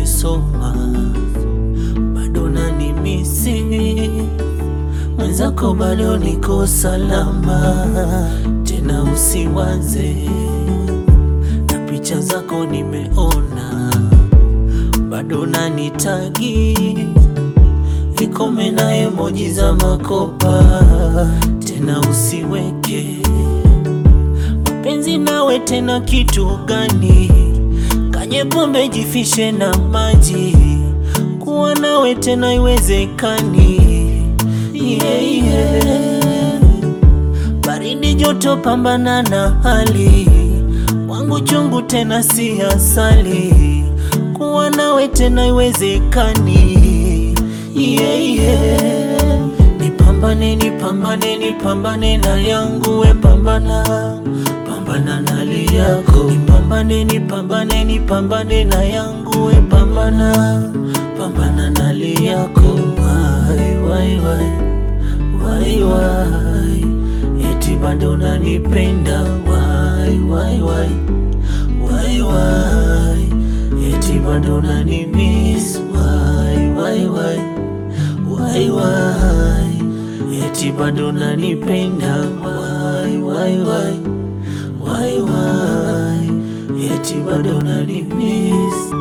unanisoma, bado nanimisi mwenzako, bado niko salama, tena usiwaze na picha zako nimeona, bado nanitagi vikome na emoji za makopa, tena usiweke mapenzi nawe tena kitu gani? Kanye pombe jifishe na maji, kuwa nawe tena iwezekani. Yeah, yeah. Baridi joto, pambana na hali wangu chungu tena si asali, kuwa nawe tena iwezekani. Yeah, yeah. Nipambane, nipambane, nipambane na yangu, we pambana, pambana na hali yako. Nipambane, nipambane, nipambane na yangu, we pambana, pambana na hali yako. Wai, wai, wai, wai, wai, eti bado unanipenda. Wai, wai, wai, wai, wai, eti bado unanimiss. Wai, wai, wai Wai wai, eti bado nanipenda. Wai wai wai, wai wai, eti bado nanimiss.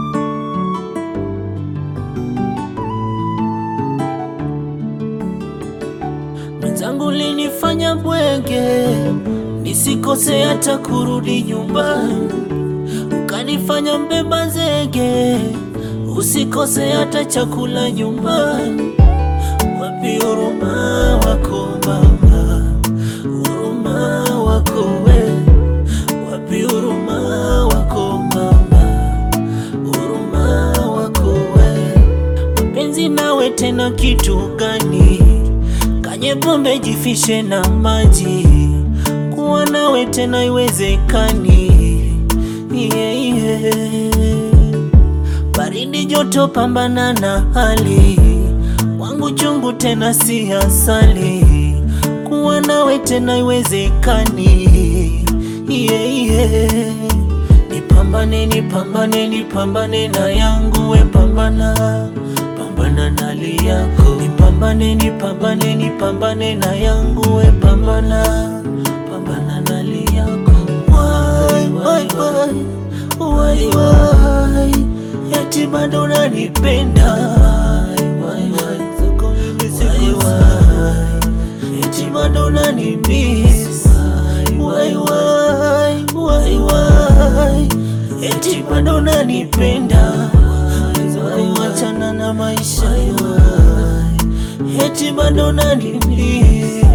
Mwenzangu linifanya bwege, nisikose hata kurudi nyumbani, ukanifanya mbeba zege, usikose hata chakula nyumbani. Wapi huruma wako mama, huruma wako we, wapi huruma wako mama, huruma wako we. Mapenzi nawe tena kitu gani? Kanye pombe jifishe na maji, kuwa nawe tena iwezekani. Yeah, yeah. Baridi joto, pambana na hali wangu chungu tena si asali, kuwa nawe tena iwezekani. Yeah, yeah. Nipambane, nipambane, nipambane na yangu, we pambana, pambana na hali yako. Nipambane, nipambane, nipambane na yangu, we pambana, pambana na hali yako. Wai, wai, wai, wai, wai, eti bado unanipenda. Wai, wai, wai, wai, eti bado unanimiss. Wai, wai, wai, wai, eti bado unanipenda. Wachana na maisha, eti bado unanimiss.